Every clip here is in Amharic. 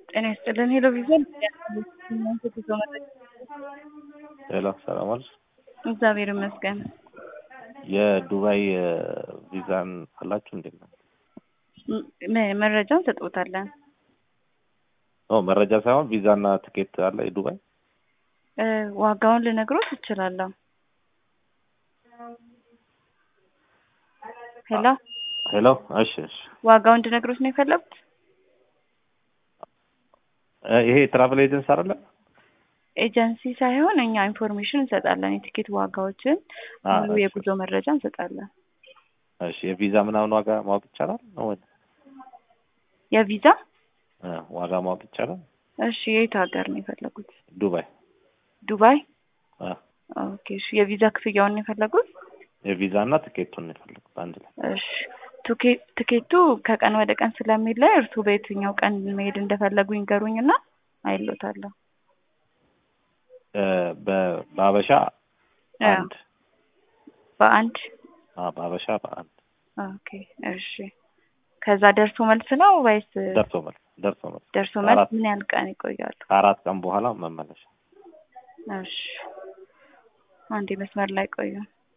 ጤና ይስጥልን። ሄሎ ቪዥን ሄሎ ሰላም ዋልሽ። እግዚአብሔር ይመስገን። የዱባይ ቪዛን አላችሁ እንዴት ነው? ም- መረጃውን ሰጥቦታለን። ኦ መረጃ ሳይሆን ቪዛና ትኬት አለ የዱባይ? እ፣ ዋጋውን ልነግሮት እችላለሁ። ሄሎ ሄሎ እሺ እሺ። ዋጋውን እንድነግሮት ነው የፈለጉት? እ፣ ይሄ ትራቨል ኤጀንስ አይደለ? ኤጀንሲ ሳይሆን እኛ ኢንፎርሜሽን እንሰጣለን። የቲኬት ዋጋዎችን፣ አ፣ ሙሉ እሺ። የጉዞ መረጃ እንሰጣለን። እሺ የቪዛ ምናምን ዋጋ ማወቅ ይቻላል ነው ወይ? የቪዛ እ፣ ዋጋ ማወቅ ይቻላል? እሺ፣ የት ሀገር ነው የፈለጉት? ዱባይ ዱባይ። አ፣ ኦኬ፣ እሺ። የቪዛ ክፍያውን ነው የፈለጉት? የቪዛ እና ትኬቱን ነው የፈለኩት አንድ ላይ። እሺ ቱኬ- ትኬቱ ከቀን ወደ ቀን ስለሚለይ እርሱ በየትኛው ቀን መሄድ እንደፈለጉ ይንገሩኝና አይሎታለሁ። እ፣ በ- በሀበሻ አ፣ አንድ በአንድ አ፣ በሀበሻ በአንድ ኦኬ እሺ። ከዛ ደርሶ መልስ ነው ወይስ ደርሶ መልስ ደርሶ መልስ ደርሶ መልስ አራት ምን ያህል ቀን ይቆያሉ? ከአራት ቀን በኋላ መመለሻ። እሺ አንዴ መስመር ላይ ቆዩ።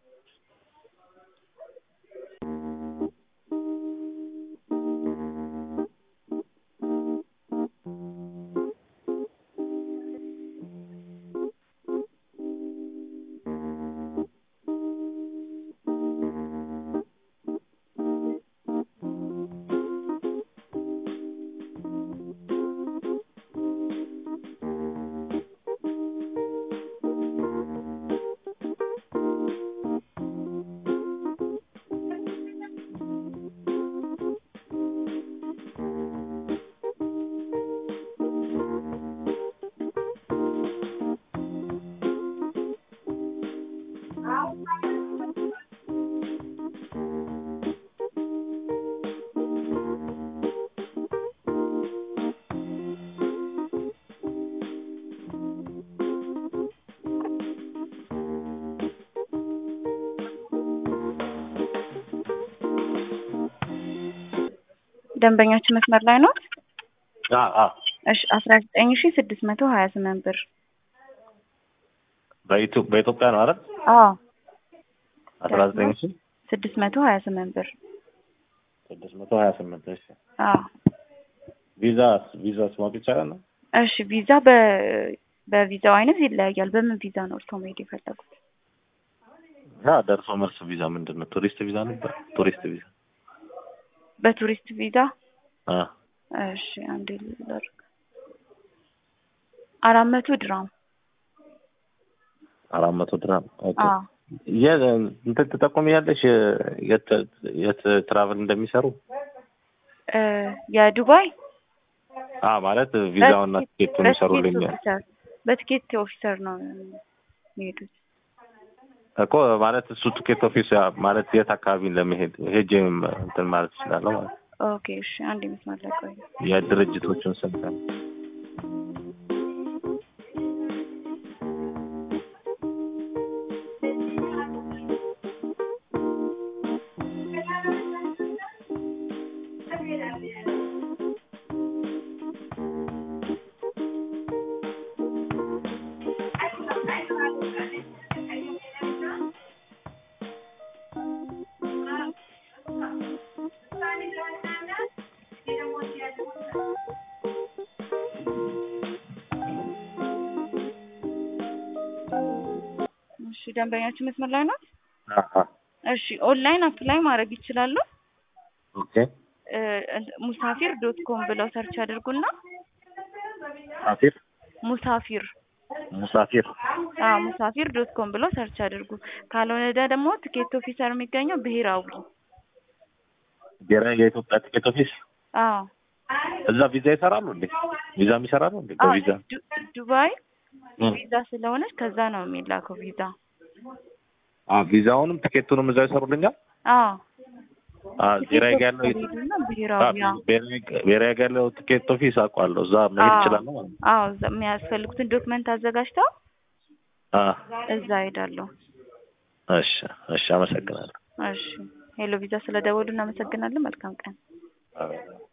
ደንበኛችን መስመር ላይ ነው። አ፣ አ፣ እሺ አስራ ዘጠኝ ሺ ስድስት መቶ ሀያ ስምንት ብር። በኢትዮ- በኢትዮጵያ ነው አይደል? አዎ አስራ ዘጠኝ ሺ ስድስት መቶ ሀያ ስምንት ብር። ስድስት መቶ ሀያ ስምንት እሺ። አዎ ቪዛ ቪዛስ ማወቅ ይቻላል ነው? እሺ ቪዛ በ በቪዛው አይነት ይለያያል። በምን ቪዛ ነው እርስዎ መሄድ የፈለጉት? ያ ደርሶ መልስ ቪዛ ምንድን ነው? ቱሪስት ቪዛ ነበር። ቱሪስት ቪዛ በቱሪስት ቪዛ አ እሺ አንዴ ላድርግ። አራት መቶ ድራም። አራት መቶ ድራም ኦኬ። አዎ የ እንትን ትጠቁሚያለሽ የት የት ትራቭል እንደሚሰሩ? እ የዱባይ አ ማለት ቪዛውና በትኬት- ቲኬቱን በትኬት ይሰሩልኝ ኦፊሰር በትኬት ኦፊሰር ነው የሚሄዱት። እኮ ማለት እሱ ቲኬት ኦፊስ ያ- ማለት የት አካባቢ ለመሄድ ሄጄም እንትን ማለት እችላለሁ ማለት ነው። ኦኬ እሺ አንዴ መስመር ላይ ቆዩ። የድርጅቶቹን ስም ነው። እሺ ደንበኛችን መስመር ላይ ነው። አሀ እሺ ኦንላይን አፕላይ ማድረግ ይችላሉ። ኦኬ እ፣ ሙሳፊር ዶት ኮም ብለው ሰርች አድርጉና ሙሳፊር ሙሳፊር ሙሳፊር አዎ ሙሳፊር ዶት ኮም ብለው ሰርች አድርጉ። ካልሆነ ደግሞ ትኬት ኦፊሰር የሚገኘው ብሔራዊ ብሔራዊ የኢትዮጵያ ቲኬት ኦፊስ አዎ እዛ ቪዛ ይሰራሉ እንዴ? ቪዛም ይሰራሉ እንዴ? አዎ በቪዛ ዱ- ዱባይ እም። ቪዛ ስለሆነች ከዛ ነው የሚላከው ቪዛ። አ ቪዛውንም ቲኬቱንም እዛ ይሰሩልኛል። አዎ አ ብሔራዊ ጋር ያለው ሄዱና አ ብሔራዊ አዎ ብሔራዊ ብሔራዊ ጋር ያለው ቲኬት ኦፊስ አውቀዋለሁ። እዛ መሄድ አዎ። እችላለሁ ማለት ነው። አዎ እዛ የሚያስፈልጉትን ዶክመንት አዘጋጅተው አ እዛ ሄዳለሁ። እሺ እሺ፣ አመሰግናለሁ። እሺ ሄሎ ቪዛ ስለደወሉ እናመሰግናለን። መልካም ቀን። አዎ።